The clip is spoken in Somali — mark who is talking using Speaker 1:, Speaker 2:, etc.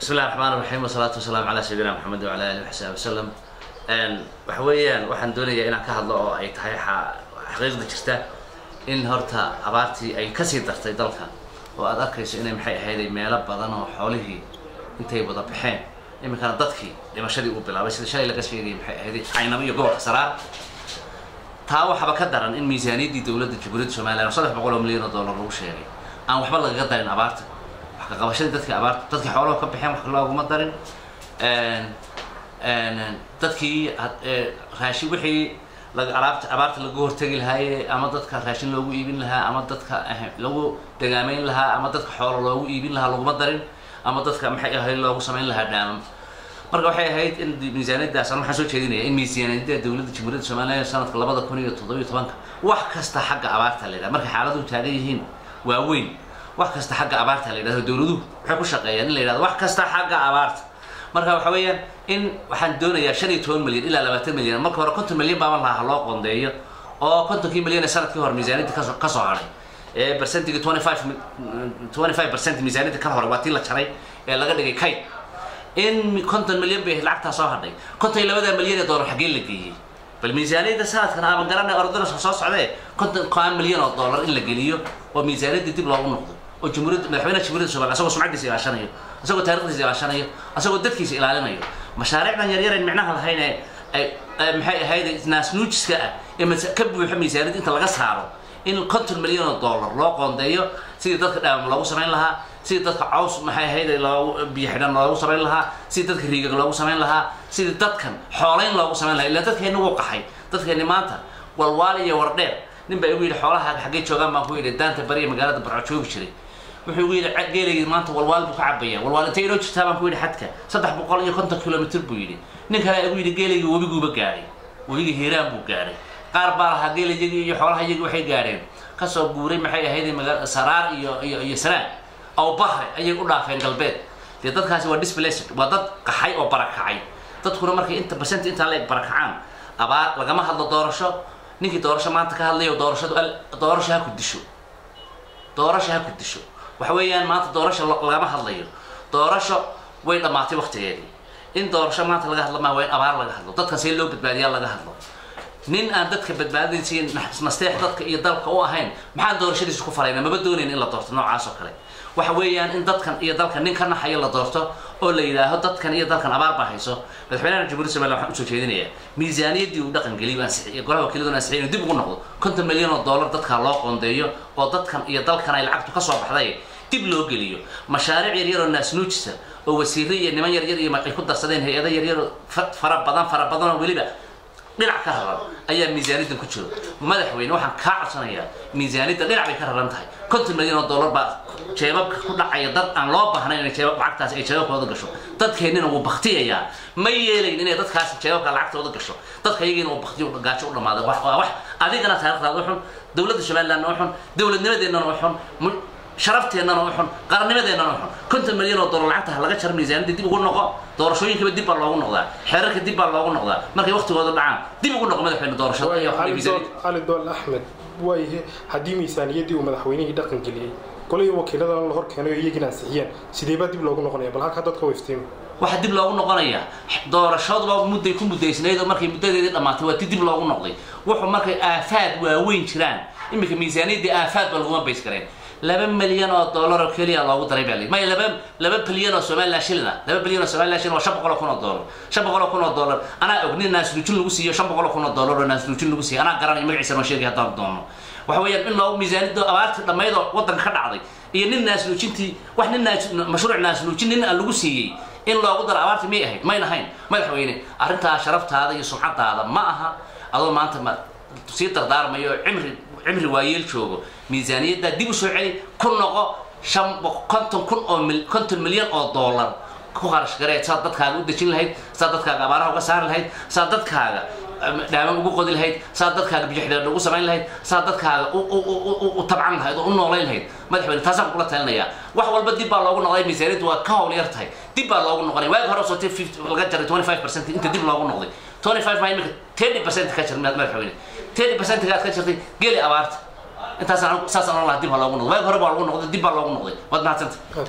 Speaker 1: bismi illahi raxmaan raxiim wasalaatu wasalaamu calaa sayidina maxamed wacala alihi waxsaabi wasalam waxa weeyaan waxaan doonayaa inaan ka hadlo oo ay tahay xaqiiqda jirta in horta abaartii ay kasii dartay dalka oo aad arkayso inay maxay ahayday meelo badan oo xoolihii intay wada baxeen iminkana dadkii dhimashadii uu bilaabay sida shalay laga sheegayay maxay ahayday caynabo iyo gobolka saraar taa waxaba ka daran in miisaaniyaddii dowladda jamhuuriyadda somalilan oo saddex boqol oo milyan oo dollar lagu sheegay aan waxba lagaga darin abaarta wax ka qabashadii dadkii abaarta dadkii xoolaha ka baxeen wax looguma darin dadkii raashin wixii alaabta abaarta lagu hortegi lahaaye ama dadka raashin loogu iibin lahaa ama dadka lagu dagaameyn lahaa ama dadka xoolo loogu iibin lahaa laguma darin ama dadka maxay ahayd loogu samayn lahaa dhaamam marka waxay ahayd in miisaaniyaddaas an waxaan soo jeedinaya in miisaaniyadda dowladda jamhuuriyadda somaliland sanadka labada kun iyo toddobiyo tobanka wax kasta xagga abaarta la yidhaha markay xaaladuhu taagan yihiin waaweyn wax kasta xagga abaarta la yidhahdo dowladuhu waxay ku shaqeeyaan in la yidhahdo wax kasta xagga abaarta marka waxa weeyaan in waxaan doonayaa shan iyo toban milyan ilaa labaatan milyan marka hore konton milyan baaban lahaa loo qoondeeyo oo kontonkii milyan ee sanadkii hore miisaaniyadda kasoo kasoo hadhay ee percentigii twenty five twenty five percent miisaaniyadda ka hore waa tii la jaray ee laga dhigay kayd in konton milyan bay lacagtaa soo hadhay konton iyo labada milyan ee dollar xaggee la geeyey bal miisaaniyadda sanadkan ama garanay ordana soo socdee konton kaan milyan oo dollar in la geliyo oo miisaaniyadda dib loogu noqdo oo jamhuuriyadda madaxweynaha jamhuuriyadda somaliya asagoo sumcaddiisa ilaashanayo asagoo taarikhdiisa ilaashanayo asagoo dadkiisa ilaalinayo mashaariicdan yaryar en micnaha lahayn ee ay maxay ahayd naasnuujiska ah ee ka buuxa miisaaniyadda inta laga saaro in konton milyan oo dollar loo qoondeeyo sidii dadka dhaamam loogu samayn lahaa sidii dadka caws maxay ahayd loogu biyo xidhan loogu samayn lahaa sidii dadka riigag loogu samayn lahaa sidii dadkan xoolayn loogu samayn lahaa ilaa dadkeenni wuu qaxay dadkeenni maanta walwaal iyo wardheer nin baa igu yidhi xoolaha xaggee joogaan baan ku yidhi daanta bariya magaalada barco joogi jiray wuxuu igu yidhi geelaygii maanta walwaal buu ka cabaya walwaal intay inoo jirtaa baan ku yidhi xadka saddex boqol iyo konton kilomitr buu yidhi nin kale igu yidhi geelaygii webiguuba gaadhay webigii hiiraan buu gaadhay qaar baa lahaa geelayagii iyo xoolaha iyagii waxay gaadheen kasoo guuray maxay ahayd magaa saraar iyo iyo iyo sanaan aw bahre ayay u dhaafeen galbeed dee dadkaasi waa displaced waa dad qaxay oo barakacay dadkuna markay inta percent intaa la eg barakacaan abaar lagama hadlo doorasho ninkii doorasho maanta ka hadlayo doorashadu doorasho ha ku disho doorasho ha ku disho waxa weeyaan maanta doorasho lagama hadlayo doorasho way dhammaatay waktigeedii in doorasho maanta laga hadlo maa waa in abaar laga hadlo dadkan see loo badbaadiyaa laga hadlo nin aan dadka badbaadinsiin nasteex dadka iyo dalka u ahayn maxaan doorashadiisa ku falayna maba doonayn in la doorto noocaas oo kale waxa weeyaan in dadkan iyo dalka nin ka naxayo la doorto oo la yidhaaho dadkan iyo dalkan abaar baa hayso madaxweynaha jamhuuriyadda somaliland waxaan usoo jeedinayaa miisaaniyaddii uu dhaqan geliyay ansixiyay golaha wakiiladuna ansixiyay inuu dib ugu noqdo konton milyan oo dollar dadkaa loo qoondeeyo oo dadkan iyo dalkan ay lacagtu kasoo baxday dib loo geliyo mashaariic yaryar oo naasnuujisa oo wasiire iyo niman yaryar iyo ay ku darsadeen hay-ado yaryar oo fara badan fara badan oo weliba dhinac ka raran ayaa miisaaniyaddan ku jiro madaxweyne waxaan kaa codsanayaa miisaaniyadda dhinac bay ka raran tahay konton milyan oo dollar baa jeebabka ku dhacaya dad aan loo baahnayn inay jeebab lacagtaasi ay jeebabkooda gasho dadkeennina wuu baktiyayaa ma yeelayn inay dadkaasi jeebabka lacagtooda gasho dadka iyagiina uu baktiyo gaajo u dhamaaday waa wax adigana taarikhdaada u xun dowladda somalilandna u xun dowladnimadeennana u xun sharafteenana u xun qarannimadeennana u xun konton milyan oo dollar lacagta laga jaro miisaaniyadda dib ugu noqo doorashooyinkaba dib baa loogu noqdaa xeerarka dib baa loogu noqdaa markay waktigooda dhacaan dib ugu noqo madaxweyne doorashada
Speaker 2: cali dool axmed waayahe haddii miisaaniyaddii uu madaxweynihii dhaqan geliyey golihii wakiiladana la hor keenay oo iyagina ansixiyeen sideebaa dib loogu noqonaya bal halkaa dadka wayftiimi
Speaker 1: waxaa dib loogu noqonayaa doorashaduba mudday ku muddaysnayd oo markay muddadeedii dhammaatay waa ti dib loogu noqday wuxuu markay aafaad waaweyn jiraan iminka miisaaniyaddii aafaad ba laguma bays kareen laba milyan oo dollar oo keliya loogu daray baa maya laba laba bilyan oo somaliland shilin ah laba bilyan oo somaliland shilin waa shan boqol oo kun oo dollar shan boqol oo kun oo dollar anaa og nin naasnuujin lagu siiyo shan boqol oo kun oo dollar oo naasnuujin lagu siiyo anaa garanaya magaciisa noo sheegay haddaan doono waxa weeyaan in loogu miisaaniyadda abaartii dhammayd oo waddanka ka dhacday iyo nin naasnuujintii wax nin naas mashruuc naasnuujin nin aan lagu siiyey in loogu daro abaartii may ahayd mayn ahayn madaxweyne arrintaa sharaftaada iyo sumcadaada ma aha adoo maanta ma sii dardaarmayo cimri cimri waayeel joogo miisaaniyaddaa dib u soo celi ku noqo shan konton kun oo konton milyan oo dollar ku kharash gareed saad dadkaaga u dejin lahayd saad dadkaaga abaaraha uga saari lahayd saad dadkaaga dhaaman ugu qodi lahayd saad dadkaaga biyo xidheedha ugu samayn lahayd saad dadkaaga u tabcan lahayd oo u noolayn lahayd madaxweyne taasaan kula talinayaa wax walba dib baa loogu noqday miisaaniyaddu waa ka howl yar tahay dib baa loogu noqonay waagi hore soo laga jaray twenty five percent inta dib loogu noqday twenty five maa imika thirty percent ka jir madaxweyne thirty percentgaad ka jirtay geli abaarta intaasaan saasaan ohan lahaa dib ha loogu noqday waagi hore baa loogu noqday dib baa loogu noqday waad mahadsanta